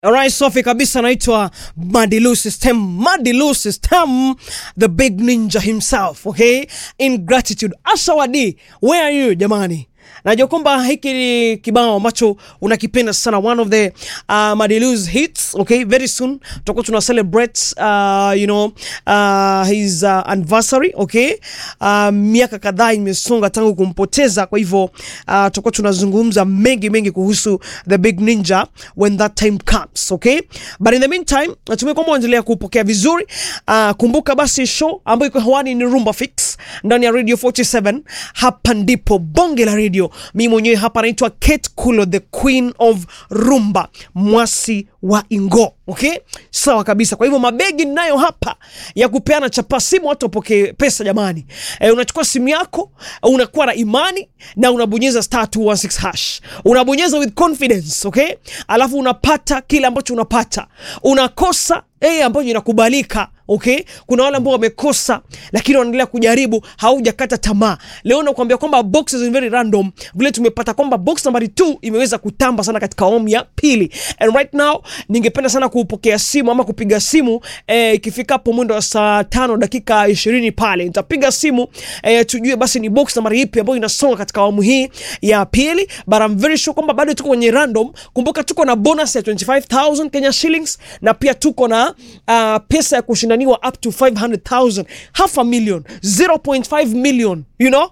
Alright, safi kabisa, naitwa Madilu System. Madilu System, the big ninja himself, okay? Ingratitude. Ashawadi, where are you jamani? Najua kwamba hiki ni kibao ambacho unakipenda sana, one of the uh, Madilu's hits. Okay, very soon tutakuwa tuna celebrate uh, you know uh, his uh, anniversary. Okay, uh, miaka kadhaa imesonga tangu kumpoteza, kwa hivyo uh, tutakuwa tunazungumza mengi mengi kuhusu the big ninja when that time comes. Okay, but in the meantime natumai kwamba unaendelea kupokea vizuri. Uh, kumbuka basi show ambayo iko hewani ni Rumba Fix ndani ya Radio 47. Hapa ndipo bonge la radio. Mimi mwenyewe hapa naitwa Kate Kulo, the queen of rumba, mwasi wa Ingo. Okay, sawa kabisa. Kwa hivyo mabegi ninayo hapa ya kupeana chapa simu, watu wapokee pesa jamani. E, unachukua simu yako, unakuwa na imani na unabonyeza star 216 hash, unabonyeza with confidence okay, alafu unapata kile ambacho unapata, unakosa eh, ambayo inakubalika okay. Kuna wale ambao wamekosa lakini wanaendelea kujaribu, haujakata tamaa. Leo nakwambia kwamba boxes is very random, vile tumepata kwamba box nambari 2 imeweza kutamba sana katika awamu ya pili, and right now ningependa sana kupokea simu ama kupiga simu eh, ikifika hapo mwendo wa saa tano dakika ishirini pale nitapiga simu eh, tujue basi ni box nambari ipi ambayo inasonga katika awamu hii ya pili, but I'm very sure kwamba bado tuko kwenye random. Kumbuka tuko na bonus ya 25000 Kenya shillings na pia tuko na uh, pesa ya kushindaniwa up to 500000 half a million 0.5 million you know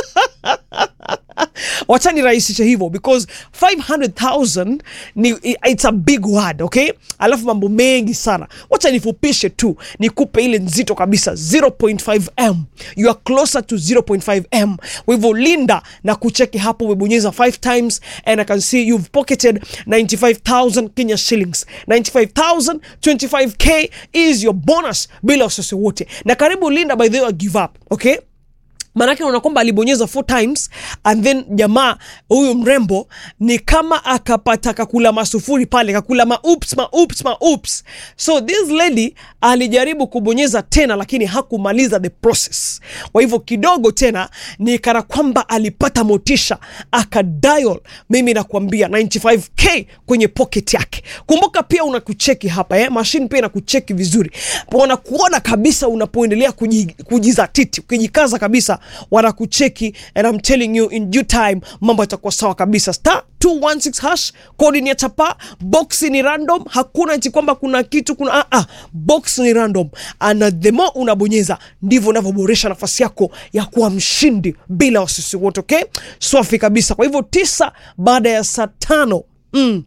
wacha nirahisishe hivyo because 500000 ni it's a big word okay alafu mambo mengi sana wacha nifupishe tu nikupe ile nzito kabisa 0.5m you are closer to 0.5m kwa hivyo linda na kucheki hapo umebonyeza 5 times and i can see you've pocketed 95000 kenya shillings 95000 25k is your bonus bila wasiwasi wote na karibu linda by the way give up okay maanake unaona kwamba alibonyeza four times and then jamaa huyu mrembo ni kama akapata kakula masufuri pale kakula maups maups maups so this lady alijaribu kubonyeza tena lakini hakumaliza the process kwa hivyo kidogo tena ni kana kwamba alipata motisha akadial mimi nakwambia 95k kwenye pocket yake kumbuka pia unakucheki hapa eh? mashine pia inakucheki vizuri wanakuona kabisa unapoendelea kuji, kujizatiti ukijikaza kabisa wanakucheki and I'm telling you in due time mambo yatakuwa sawa kabisa star 216 hash kodi ni ya chapa box ni random hakuna eti kwamba kuna kitu kuna ah, ah, box ni random and the more unabonyeza ndivyo unavyoboresha nafasi yako ya kuwa mshindi bila wasisi wote okay swafi kabisa kwa hivyo tisa baada ya saa tano mm,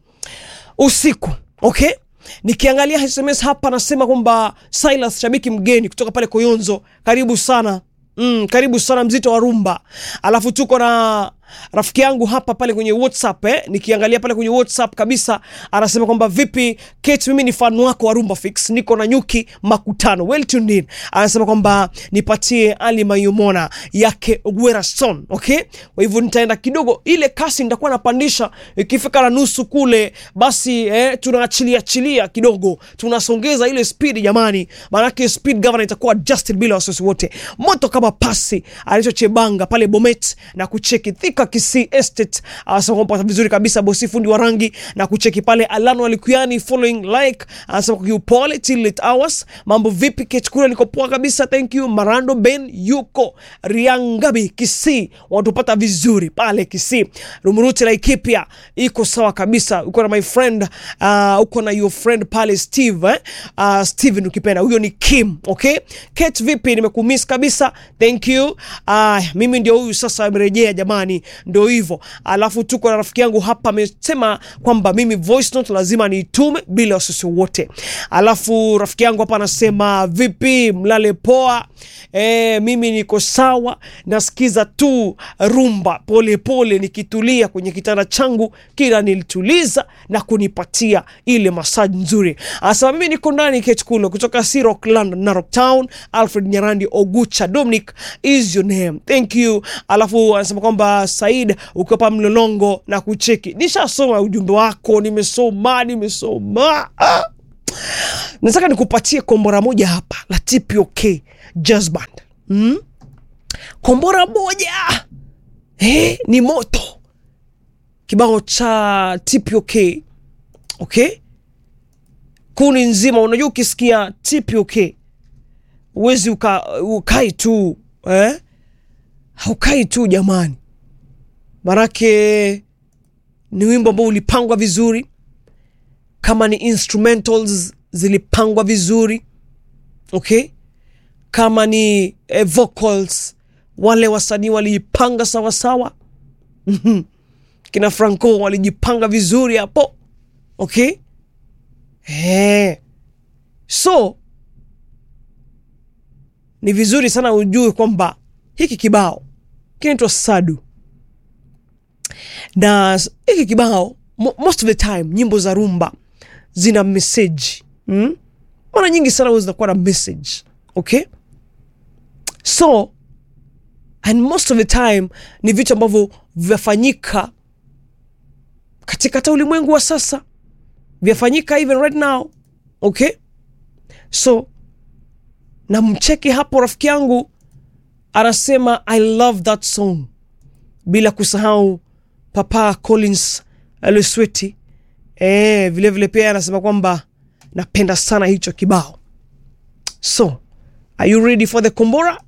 usiku okay nikiangalia sms hapa nasema kwamba silas shabiki mgeni kutoka pale koyonzo karibu sana Mm, karibu sana mzito wa rumba. Alafu tuko na rafiki yangu hapa pale kwenye WhatsApp eh, nikiangalia pale kwenye WhatsApp kabisa, anasema kwamba vipi Kate, mimi ni fan wako wa Rumba Fix, niko na nyuki makutano, well tuned in. Anasema kwamba nipatie Ali Mayumona yake Werason, okay. Kwa hivyo nitaenda kidogo, ile kasi nitakuwa napandisha, ikifika na nusu kule, basi eh, tunaachilia achilia kidogo, tunasongeza ile speed jamani, maanake speed governor itakuwa adjusted bila wasiwasi wote, moto kama pasi alichochebanga pale Bomet na kucheki Thika Kisii Estate anasema kwamba vizuri kabisa, bosi fundi wa rangi na kucheki pale Alano Alikuyani following like anasema kwa kiupole till late hours. Mambo vipi Kechukura, niko poa kabisa, thank you. Marando Ben yuko Riangabi Kisii, watupata vizuri pale Kisii. Rumuruti Laikipia iko sawa kabisa, uko na my friend uh, uko na your friend pale Steve eh? uh, Steven ukipenda, huyo ni Kim. Okay, Kate vipi, nimekumiss kabisa, thank you. Uh, mimi ndio huyu sasa amerejea jamani ndo hivyo. Alafu tuko na rafiki yangu hapa amesema kwamba mimi voice note lazima niitume bila wasiwasi wote. Alafu rafiki yangu hapa anasema vipi, mlale poa? E, mimi niko sawa, nasikiza tu rumba polepole pole, nikitulia kwenye kitanda changu, kila nilituliza na kunipatia ile masaji nzuri. Anasema mimi niko ndani Ketkulo kutoka Sirok London, Narok Town. Alfred Nyarandi Ogucha Dominic is your name, thank you. Alafu anasema kwamba Said ukiwa pa Mlolongo na kucheki, nishasoma ujumbe wako, nimesoma nimesoma. Ah, nataka nikupatie kombora moja hapa la TPOK Jazz Band mm? kombora moja eh, ni moto kibao cha TPOK okay kuni nzima. Unajua, ukisikia TPOK uwezi uka, ukai tu eh? haukai tu jamani, manake ni wimbo ambao ulipangwa vizuri, kama ni instrumentals zilipangwa vizuri okay, kama ni eh, vocals wale wasanii waliipanga sawasawa. Mhm. kina Franco walijipanga vizuri hapo okay. Eh. So ni vizuri sana ujue kwamba hiki kibao kinaitwa Sadu na s- hiki kibao mo- most of the time nyimbo za rumba zina message mm? mara nyingi sana huwa zinakuwa na message okay so and most of the time ni vitu ambavyo vyafanyika katika hata ulimwengu wa sasa vyafanyika even right now okay so na mcheki hapo rafiki yangu anasema i love that song bila kusahau papa collins lesweti e, vilevile pia anasema kwamba napenda sana hicho kibao so are you ready for the kombora